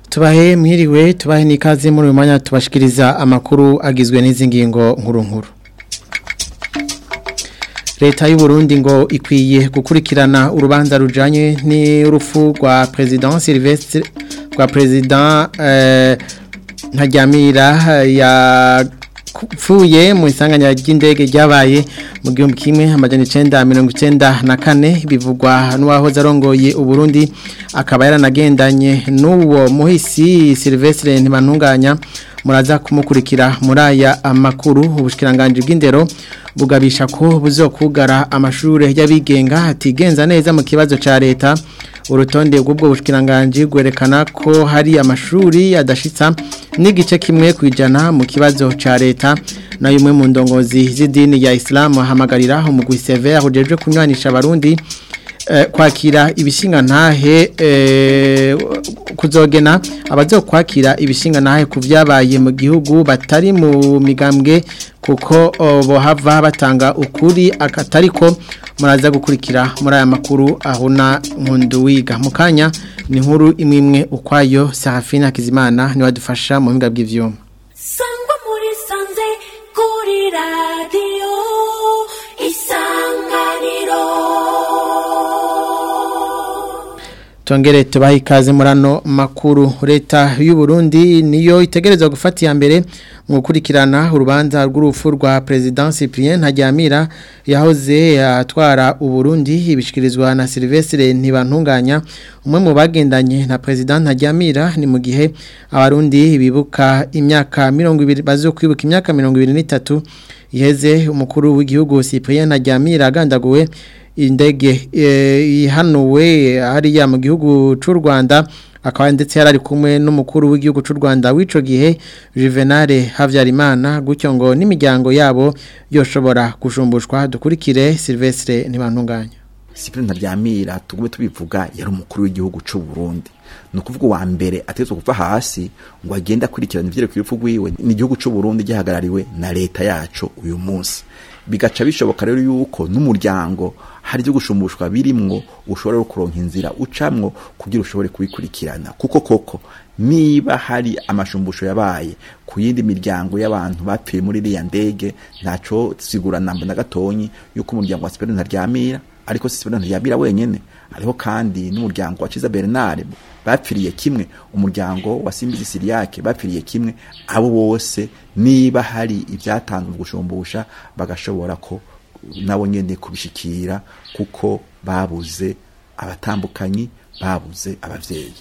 tubahe mwiriwe tubahe n'ikaze muri uyu mwanya tubashikiriza amakuru agizwe n'izi ngingo nkuru nkuru leta y'u Burundi ngo ikwiye gukurikirana urubanza rujanye n'urupfu rwa president Sylvestre rwa president eh, Ntajyamira ya pfuye mu isanganya ry'indege ryabaye mu gihumbi kimwe amajana icenda mirongo icenda na kane bivugwa n'uwahoze arongoye uburundi akaba yaranagendanye n'uwo muhisi Sylvestre ntibantunganya muraza kumukurikira muri aya amakuru ubushikiranganje bw'indero bugabisha ko buzokugara amashure y'abigenga atigenza neza mu kibazo ca leta urutonde rw'ubwo bushikiranganje gwerekana ko hari amashuri adashitsa n'igice kimwe kwijana mu kibazo ca leta na yumwe mu ndongozi z'idini ya Islam hamagarira umugwi severe ujeje kunywanisha abarundi eh, kwakira ibishinga ntahe eh, kuzogena abazokwakira ibishinga ntahe kuvyabaye mu gihugu batari mu migambwe kuko bohava batanga ukuri akatariko muraza gukurikira muri aya makuru ahuna nkundu wiga mu kanya ni nkuru imwe imwe ukwayo Serafina Hakizimana ni wadufasha mu mpinga bw'ivyuma sangwa muri sanze kuri radio isanganiro Tongere tubahe ikaze murano makuru leta y'u Burundi niyo itegerezwa gufata ya mbere mu gukurikirana urubanza rw'urupfu rwa president Cyprien Ntajyamira yahoze atwara u Burundi ibishikirizwa na Sylvestre Ntibantunganya umwe mu bagendanye na president Ntajyamira ni mu gihe abarundi bibuka imyaka 20 bazo kwibuka imyaka 23 iheze umukuru w'igihugu Cyprien Ntajyamira agandaguwe indege ihanuwe hariya mu gihugu cy'u Rwanda akaba ndetse yarari kumwe n'umukuru w'igihugu cy'u Rwanda w'ico gihe Juvenal Havyarimana gutyo ngo n'imiryango yabo yoshobora kushumbushwa dukurikire Silvestre ntibantunganya Cyprien Ntaryamira tugume tubivuga yari umukuru w'igihugu cy'u Burundi no kuvuga wa mbere atezwe kuva hasi ngo agenda kurikirana ivyo kwipfu gwiwe ni igihugu cy'u Burundi gihagarariwe na leta yacu uyu munsi bigaca bishoboka rero yuko n'umuryango hari byo gushumbushwa birimwo ushobora kuronka inzira ucamwo kugira ushobore kubikurikirana kuko koko niba hari amashumbusho yabaye ku yindi miryango y'abantu bapfiye muri iriya ndege ntaco sigura namba na gatonyi yuko umuryango wa Sipero ntaryamira ariko Sipero ntaryamira wenyene hariho kandi n'umuryango wa Ciza Bernard bapfiriye kimwe umuryango wa Simbizi Siriake bapfiriye kimwe abo bose niba hari ibyatanzwe gushumbusha bagashobora ko nabo nyene kubishikira kuko babuze abatambukanyi babuze abavyeyi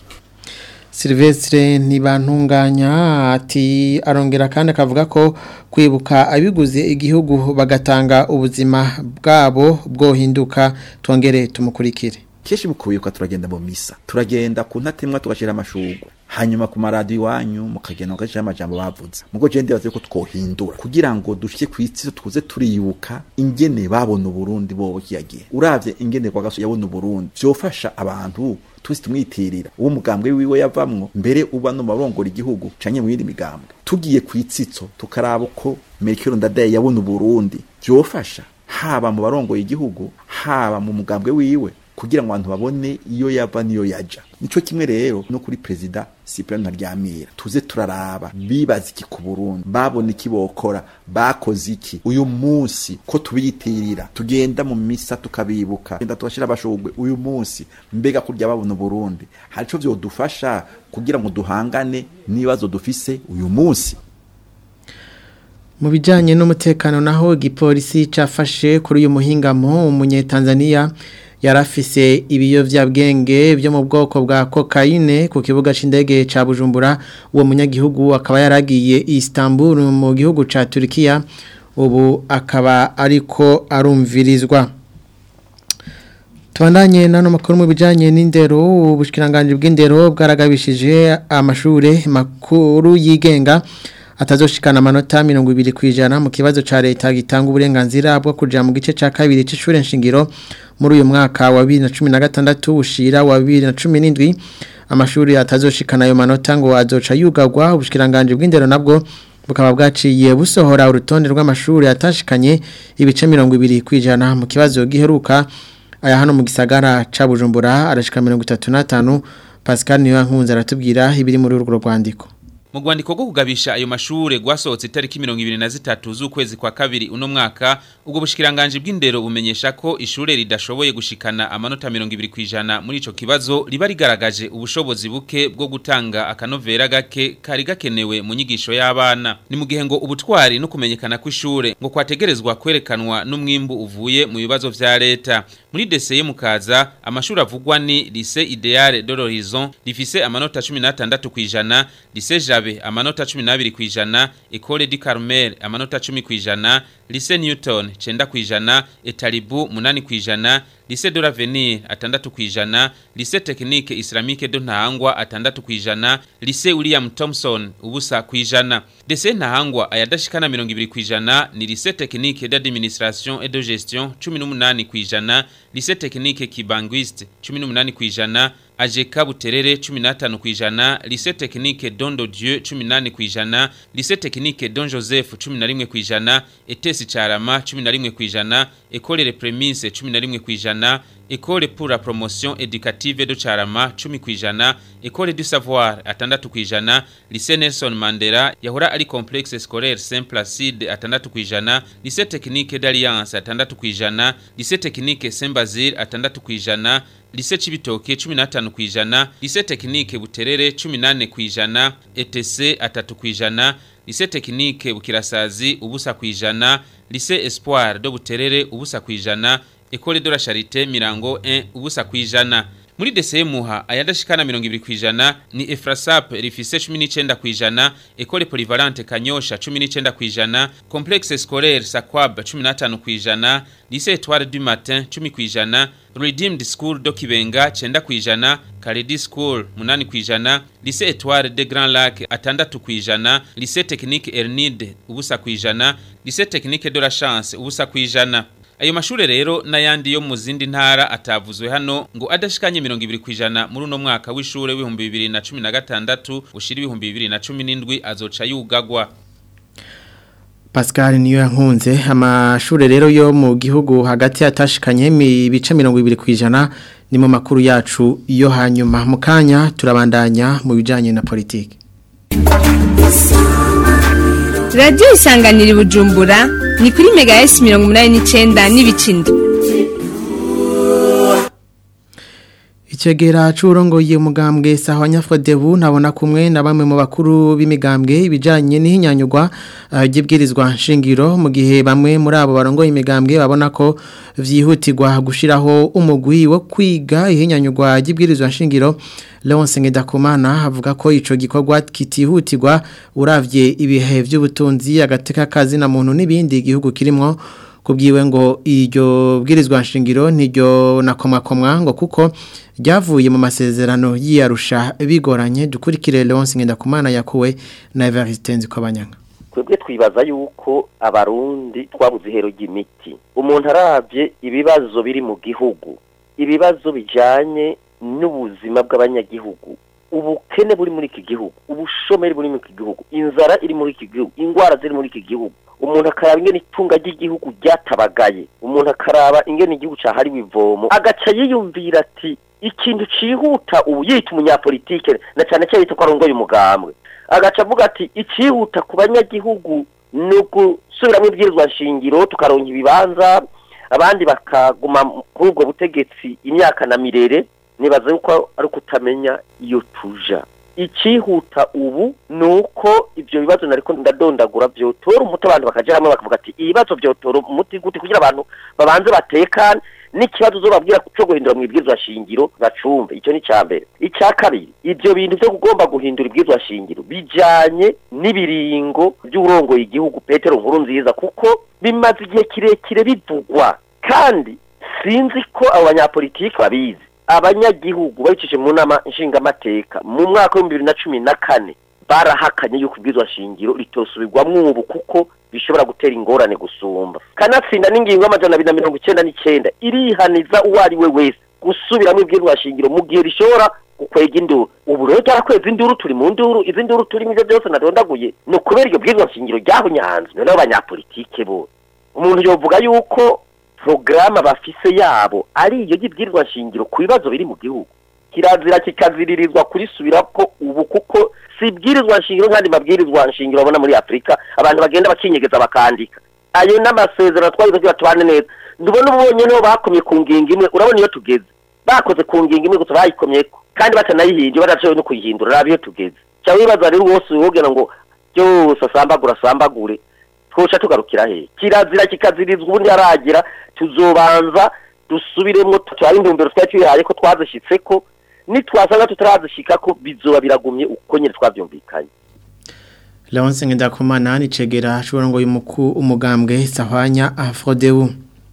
Silvestre ntibantunganya ati arongera kandi akavuga ko kwibuka abiguze igihugu bagatanga ubuzima bwabo bwohinduka twongere tumukurikire kenshi mu kubibuka turagenda mu misa turagenda ku ntatemwa tugashira amashurwe hanyuma ku maradiyo iwanyu mukagenda mugashira amajambo bavuze mugo je ndibaze ko twohindura kugira ngo dushike ku isi tuze turibuka ingene babona uburundi bobo kiyagihe uravye ingene kwa gaso yabona uburundi vyofasha abantu twese tumwitirira uwo mugambwe wiwe yavamwo mbere uba no marongora igihugu canye mu yindi migambwe tugiye ku itsitso tukaraba uko Melchior Ndadaye yabona uburundi vyofasha haba mu barongoye igihugu haba mu mugambwe wiwe kugira ngo abantu babone iyo yava niyo yaja nico kimwe rero no kuri president Cyprien Ntaryamira tuze turaraba bibaza iki ku Burundi babona iki bokora bakoze iki uyu munsi ko tubiyitirira tugenda mu misa tukabibuka genda tugashira abashugwe uyu munsi mbega kurya babona Burundi harico vyodufasha kugira ngo duhangane nibazo dufise uyu munsi mu bijyanye n'umutekano naho igipolisi cyafashe kuri uyu muhingamo umunyetanzaniya yarafise ibiyovyabwenge byo mu bwoko bwa kokayine ku kibuga c'indege ca Bujumbura uwo munyagihugu akaba yaragiye Istanbul mu gihugu ca Turkiya ubu akaba ariko arumvirizwa Tubandanye nano makuru mu bijanye n'indero ubushikiranganje bw'indero bwaragabishije amashure makuru yigenga atazoshikana amanota 20 kwijana mu kibazo ca leta gitanga uburenganzira bwo kuja mu gice ca kabiri c'ishure nshingiro muri uyu mwaka wa 2016 ushira wa 2017 amashuri atazoshikana ayo manota ngo azoca yugagwa ubushikiranganje bw'indero nabwo bukaba bwaciye busohora urutonde rw'amashuri atashikanye ibice 20 kwijana mu kibazo giheruka aya hano mu gisagara ca Bujumbura arashika 35 Pascal niyo nkunze aratubwira ibiri muri urwo rwandiko mu rwandiko rwo kugabisha ayo mashure rwasohotse itariki mirongo ibiri na zitatu z'ukwezi kwa kabiri uno mwaka ubwo bushikiranganje bw'indero bumenyesha ko ishure ridashoboye gushikana amanota mirongo ibiri kw'ijana muri ico kibazo riba rigaragaje ubushobozi buke bwo gutanga akanovera gake kari gakenewe mu nyigisho y'abana ni mu gihe ngo ubutwari no kumenyekana kw'ishure ngo kwategerezwa kwerekanwa n'umwimbu uvuye mu bibazo vya leta muri deseye mukaza amashuri avugwa ni lycée idéal de l'horizon rifise amanota 16 kw'ijana lycée jabe amanota 12 kw'ijana école du carmel amanota 10 kw'ijana lycée newton 9 kw'ijana etalibu 8 kw'ijana lycée de l'avenir atandatu kw'ijana lycée technique islamique de ntahangwa atandatu kw'ijana lycée william thompson ubusa kw'ijana dese ntahangwa ayadashikana 20 kw'ijana ni lycée technique d'administration et de gestion 18 kw'ijana lycée technique kibanguiste 18 kw'ijana ajeka buterere 15 kwijana lycée technique Dondo Dieu 18 kwijana lycée technique Don Joseph 11 kwijana etesi carama 11 kwijana école les prémices 11 kwijana école pour la promotion éducative de Charama 10 kwijana école du savoir atandatu kwijana lycée Nelson Mandela yahora ari complexe scolaire Saint Placide atandatu kwijana lycée technique d'Alliance atandatu kwijana lycée technique Saint Basile atandatu kwijana lycée Cibitoke 15 kwijana lycée technique Buterere 18 kwijana ETC atatu kwijana lycée technique Bukirasazi ubusa kwijana lycée Espoir do Buterere ubusa kwijana Ecole de la Charité Mirango 1 ubusa kwijana muri deseye muha ayadashikana 20 kwijana ni Efrasap rifise 19 kwijana Ecole Polyvalente Kanyosha 19 kwijana Complexe Scolaire Sakwab 15 kwijana Lycée Étoile du Matin 10 kwijana Redeemed School do Kibenga 9 kwijana Kaledi School 8 kwijana Lycée Étoile de Grand Lac atandatu kwijana Lycée Technique Ernide ubusa kwijana Lycée Technique de la Chance ubusa kwijana Ayo mashure rero n'ayandi yo mu zindi ntara atavuzwe hano ngo adashikanye 20 kwijana muri uno mwaka w'ishure w'ibihumbi 2016 ushira ibihumbi 2017 azoca yugagwa Pascal niyo yankunze amashure rero yo mu gihugu hagati atashikanye ibice 20 kwijana ni mu makuru yacu yo hanyuma mu kanya turabandanya mu bijanye na politiki radiyo isanganira bujumbura ni kuri mega esi mirongo inani n'icyenda n'ibikindo Ichegera c'urongoye umugambwe sawa nyafodebu nabona kumwe na bamwe mu bakuru b'imigambwe ibijanye n'ihinyanyugwa gibwirizwa nshingiro mu gihe bamwe muri abo barongoye imigambwe babona ko vyihutirwa gushiraho umugwi wo kwiga ihinyanyugwa gibwirizwa nshingiro Leonce Ngedakumana avuga ko ico gikorwa kitihutirwa uravye ibihe vy'ubutunzi agateka kazi na muntu n'ibindi igihugu kirimwo kubwiwe ngo iryo bwirizwa nshingiro niryo nakomwakomwa ngo kuko ryavuye mu masezerano y'iyarusha bigoranye dukurikire Leonce Ngendakumana yakuwe na Evariste Nzikobanyanga twebwe twibaza yuko abarundi twabuze ihero ry'imiti umuntu arabye ibibazo biri mu gihugu ibibazo bijanye n'ubuzima bw'abanyagihugu ubukene buri muri iki gihugu ubushomeri buri muri iki gihugu inzara iri muri iki gihugu indwara ziri muri iki gihugu umuntu akaraba ingene itunga ry'igihugu ryatabagaye umuntu akaraba ingene igihugu cahariwe ivomo agaca yiyumvira ati ikintu cihuta ubu yita umunyapolitike na cyane cyane yita ko arongoye umugambwe agaca avuga ati icihuta ku banyagihugu ni ugusubiramo ibwirizwa nshingiro tukaronka ibibanza abandi bakaguma kuri ubwo butegetsi imyaka na mirere nibaza yuko ari ukutamenya iyo tuja icihuta ubu ni uko ibyo bibazo nariko ndadondagura vyotora umuti abantu bakaja hamwe bakavuga ati ibibazo vyotora umuti gute kugira abantu babanze batekane n'ikibazo uzobabwira cyo guhindura mu ibwirizwa shingiro bacumve icyo ni cya mbere icya kabiri ibyo bintu byo kugomba guhindura ibwirizwa shingiro bijanye n'ibiringo by'urongoye igihugu petero nkuru nziza kuko bimaze igihe kirekire bivugwa kandi sinzi ko abo banyapolitiki babizi abanyagihugu babicije mu nama nshingamateka mu mwaka w'ibihumbi bibiri na cumi na kane barahakanye yuko ibwirizwa shingiro ritosubirwamwo ubu kuko bishobora gutera ingorane gusumba kanatsinda n'ingingo y'amajana abiri na mirongo icyenda n'icyenda irihaniza uwo ari we wese gusubiramo ibwirizwa shingiro mu gihe rishobora gukwega induru ubu rero ryarakweza induru turi mu nduru izi nduru turimo ibyo byose nadondaguye ni ukubera iryo bwirizwa shingiro ryahunyanzwe noneho abanyapolitike bo umuntu yovuga yuko porogaramu bafise yabo ari iyo y'ibwirizwa shingiro ku bibazo biri mu gihugu kirazira kikaziririzwa kurisubira ko ubu kuko si ibwirizwa nshingiro nk'andi mabwirizwa nshingiro babona muri afurika abantu bagenda bakinyegeza bakandika ayo n'amasezerano twagize kugira tubane neza ndubona ubu bonyine bo bakomye ku ngingo imwe urabona iyo tugeze bakoze ku ngingo imwe gusa bayikomyeko kandi batanayihinduye badashoboye no kuyihindura raba iyo tugeze cyangwa wibaza rero wose wogira ngo byose asambagura asambagure twoca tugarukira he kirazira kikazirizwa ubundi haragira tuzobanza dusubiremo twari intumbero twari tuyihaye ko twazishyitse ko nitwasanga tutarazishika ko bizoba biragumye uko nyine twabyumvikanye Leonce Ngendakumana ni cegera ashobora ngo umuku umugambwe sahwanya afrodeu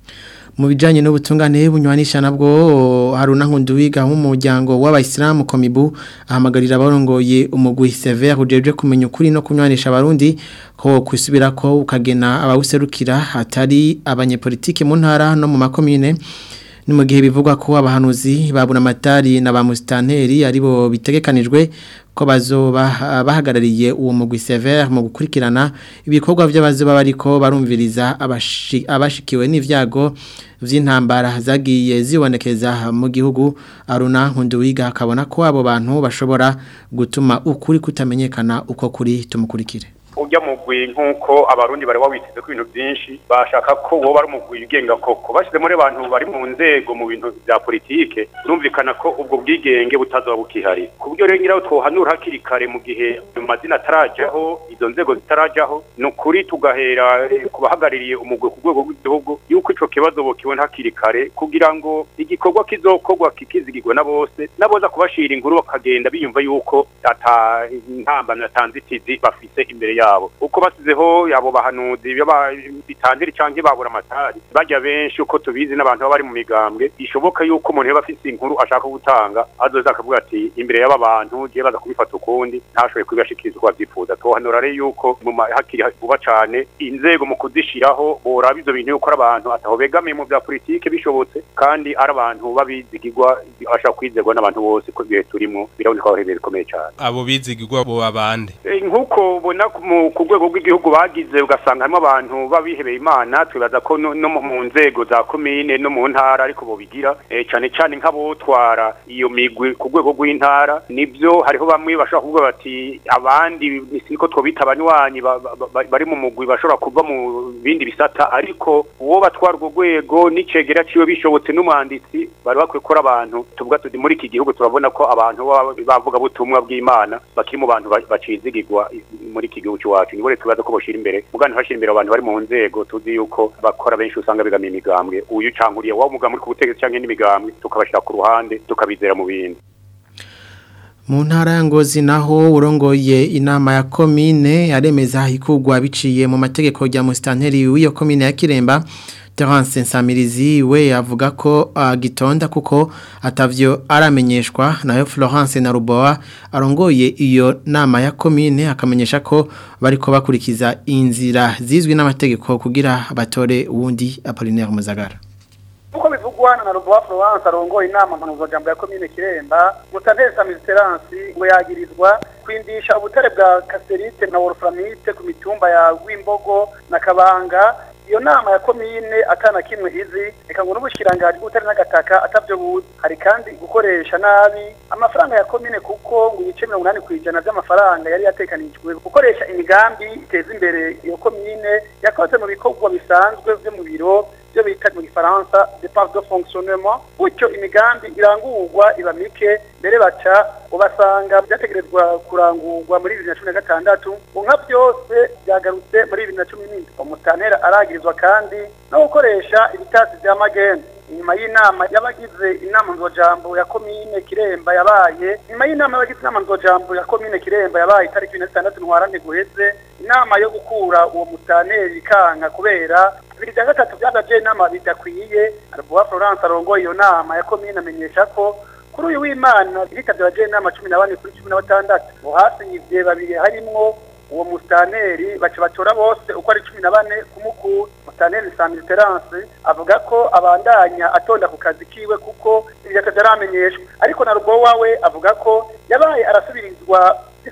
mu bijanye n'ubutungane bunywanisha nabwo haruna nkunduwiga mu muryango w'abayisilamu komibu ahamagarira abarongoye umugwi severe ujeje kumenya ukuri no kunywanisha abarundi ko kwisubira ko ukagena abawuserukira hatari abanyepolitike mu ntara no mu makomine ni mu gihe bivugwa ko abahanuzi babura amatari na ba musitanteri aribo bitegekanijwe ko bazoba bahagarariye uwo mugwi severe mu gukurikirana ibikorwa by'abazoba bariko barumviriza abashikiwe n'ivyago vy'intambara zagiye zibonekeza mu gihugu aruna nkunduwiga akabona ko abo bantu bashobora gutuma ukuri kutamenyekana uko kuri tumukurikire ujya mugwi nk'uko abarundi bari wawiteze ku bintu byinshi bashaka ko wowe ari umugwi ugenga koko bashyize muri abantu bari mu nzego mu bintu bya politike birumvikana ko ubwo bwigenge butazoba bukihari ku buryo rero nyiraho twohanura hakiri kare mu gihe ayo mazina atarajyaho izo nzego zitarajyaho ni ukuri tugahera ku bahagarariye umugwi ku rwego rw'igihugu yuko icyo kibazo bukibona hakiri kare kugira ngo igikorwa kizokorwa kikizigirwa na bose n'aboza kubashira inkuru bakagenda biyumva yuko ata ntambamyi atanzitizi bafise imbere yabo yabo uko basizeho yabo bahanuzi bitandiri canke babura amatari bajya benshi uko tubizi n'abantu baba bari mu migambwe ishoboka yuko umuntu yaba afise inkuru ashaka gutanga azoza akavuga ati imbere y'aba bantu je baza kubifata ukundi ntashoboye kubibashikiriza uko bavyifuza tohanura rero yuko mu hakiri vuba cane inzego mu kuzishiraho boraba ivyo bintu yuko ari abantu ataho begamiye mu vya politike bishobotse kandi ari abantu babizigirwa bashaka kwizerwa n'abantu bose ko ibihe turimwo biraboneka ko ari bikomeye cane abo bizigirwa bo abande nk'uko ubona ku rwego rw'igihugu bagize ugasanga harimo abantu babihebeye imana twibaza ko no mu nzego za komine no mu ntara ariko bobigira cyane cyane nk'abotwara iyo migwi ku rwego rw'intara nibyo hariho bamwe bashobora kuvuga bati abandi niko twobita abanywanyi bari mu mugwi bashobora kuva mu bindi bisata ariko uwo batwara urwo rwego n'icegera ciwe bishobotse n'umwanditsi bari bakwiye gukora abantu tuvuga tuti muri iki gihugu turabona ko abantu bavuga butumwa bw'imana bakiri mu bantu bacizigirwa muri iki gihugu cy'iwacu nibo tubaza ko boshira imbere mugani hashira imbere abantu bari mu nzego tuzi yuko bakora benshi usanga bigamiye imigambwe uyu cankuriye wa mugambwe ku butegetsi canke n'imigambwe tukabashira ku ruhande tukabizera mu bindi mu ntara ya ngozi naho urongoye inama ya komine yaremeza ikugwa biciye mu mategeko ya musitanteri w'iyo komine ya kiremba Terence Nsamirizi we avuga ko agitonda kuko atavyo aramenyeshwa nayo Florence na Ruboa arongoye iyo nama ya commune akamenyesha ko bariko bakurikiza inzira zizwi n'amategeko kugira batore uwundi Apollinaire Muzagara uko bivugwa na Ruboa Florence arongoye inama mpanuzo jambo ya commune Kiremba Mutanteri Samisterance ngo yagirizwa kwindisha ubutare bwa Casterite na Wolframite ku mitumba ya Gwimbogo na Kabanga iyo nama ya komine atana kimwe izi reka ngo n'ubushyirangaje bw'ubutare n'agataka atavyo buzi hari kandi gukoresha nabi amafaranga ya komine kuko ngo ibice mirongo inani ku ijana by'amafaranga yari yatekanijwe gukoresha imigambi iteza imbere iyo komine yakoze mu bikorwa bisanzwe byo mu biro byo bita mu gifaransa depart de fonctionnement gutyo imigambi irangurwa iba mike mbere baca ubasanga byategerezwa kurangurwa muri bibiri na cumi na gatandatu nka byose byagarutse muri bibiri na cumi n'indwi umutantera aragirizwa kandi no gukoresha ibitasi vya magendu inyuma y'inama y'abagize inama nzojambo ya komine kiremba yabaye nyuma y'inama y'abagize inama nzojambo ya komine kiremba yabaye itariki ibiri na zitandatu ntwarante guheze inama yo gukura uwo mutaneri kanka kubera bibiri bya gatatu byagaje inama bidakwiye arabuwa florence arongoye iyo nama ya komine amenyesha ko kuri uyu w'imana bitabye abaje inama cumi na bane kuri cumi na batandatu ngo hasinyivye babiri harimwo uwo mustaneri baca batora bose uko ari cumi na bane kumukura mustaneri samiliterance avuga ko abandanya atonda ku kazi kiwe kuko ibyo ataramenyeshwa ariko na rugo wawe avuga ko yabaye arasubirizwa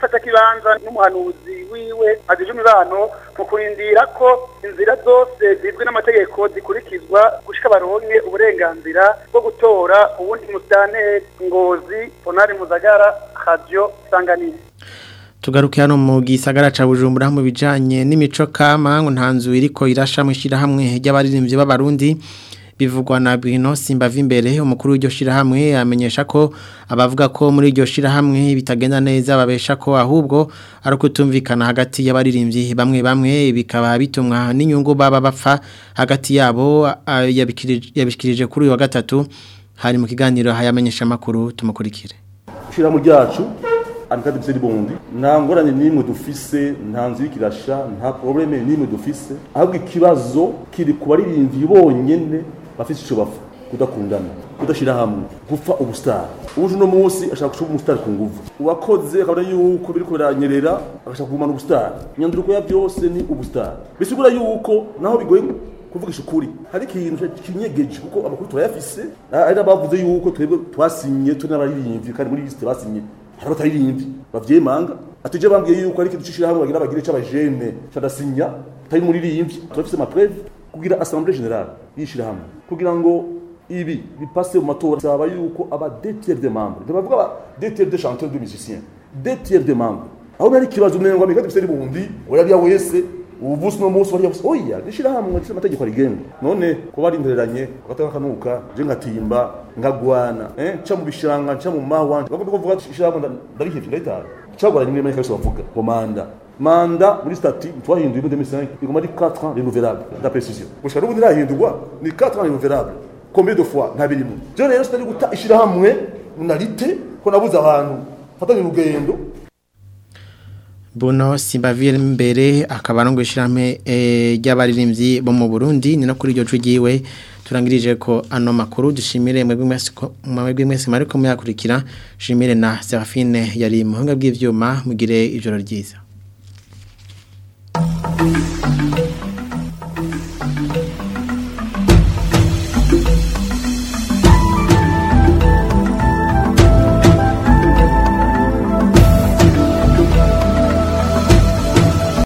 by'ifata kibanza n'umuhanuzi wiwe azije imibano mu kurindira ko inzira zose zizwi n'amategeko zikurikizwa gushika baronke uburenganzira bwo gutora ubundi musitanteri ngozi ponari muzagara radio sanganire tugaruke hano mu gisagara ca Bujumbura mu bijanye n'imico kama ngo ntanzu iriko irasha mu shirahamwe ry'abaririmbyi b'abarundi bivugwa na Bruno Simbavi imbere umukuru w'iryo shirahamwe amenyesha ko abavuga ko muri iryo shirahamwe bitagenda neza babesha ko ahubwo ari kutumvikana hagati y'abaririmbyi bamwe bamwe bikaba bitumwa n'inyungu baba bapfa hagati yabo ah, yabikirije yabishikirije kuri uyu wa gatatu hari mu kiganiro hayamenyesha makuru tumukurikire ishirahamwe ryacu amikadi biseri bondi nta ngorane n'imwe dufise nta nzu y'ikirasha nta probleme n'imwe dufise ahubwo ikibazo kiri ku baririmbyi bonyene bafise ico bapfa kudakundana kudashira hamwe gupfa ubustar uje uno munsi ashaka gushuba umustar ku nguvu uwakoze akabona yuko biriko biranyerera agashaka kugumana ubustar inyanduruko ya byose ni ubustar bisigura yuko naho bigoye kuvugisha ukuri hari ikintu kinyegeje kuko amakuru turayafise ari abavuze yuko twebwe twasinye turi n'abaririmbyi kandi muri liste basinye hari abataririmbyi bavyemanga atuje bambwiye yuko ari ikintu cishira hamwe bagira bagire c'abajene cadasinya tari muri ririmbyi turafise ama preuve kugira assemblée générale yishira hamwe kugira ngo ibi bipase mu matora saba yuko aba deux tiers des membres ndabavuga aba deux tiers des chanteurs de musiciens deux tiers des membres aho nari kibazo umengo amikadi biseri bundi oya wese ubuvusi no munsi wari yavuze oya nishira hamwe nshira amategeko arigenga none ko bari impereranye gataka kanuka je ngatimba ngagwana eh cha mu bishanga cha mu mahwa bagomba kuvuga ishira hamwe ndarihevye ndahitara cyagora nimwe muri kaso bavuga ngo manda manda muri stati twahinduye muri 2005 igoma ari 4 ans renouvelable la précision gushaka n'ubundi irahindurwa ni 4 ans renouvelable combien de fois nta birimo je rero sitari guta ishira hamwe munarite ko nabuze abantu fatanye urugendo Buno Simbavire mbere akaba arongo ishirame eh, ry'abaririmbyi bo mu Burundi ni no kuri iryo cugiwe turangirije ko ano makuru dushimire mwebwe mwese ko mwebwe mwese mariko muyakurikira shimire na Serafine yari muhanga bw'ivyuma mugire ijoro ryiza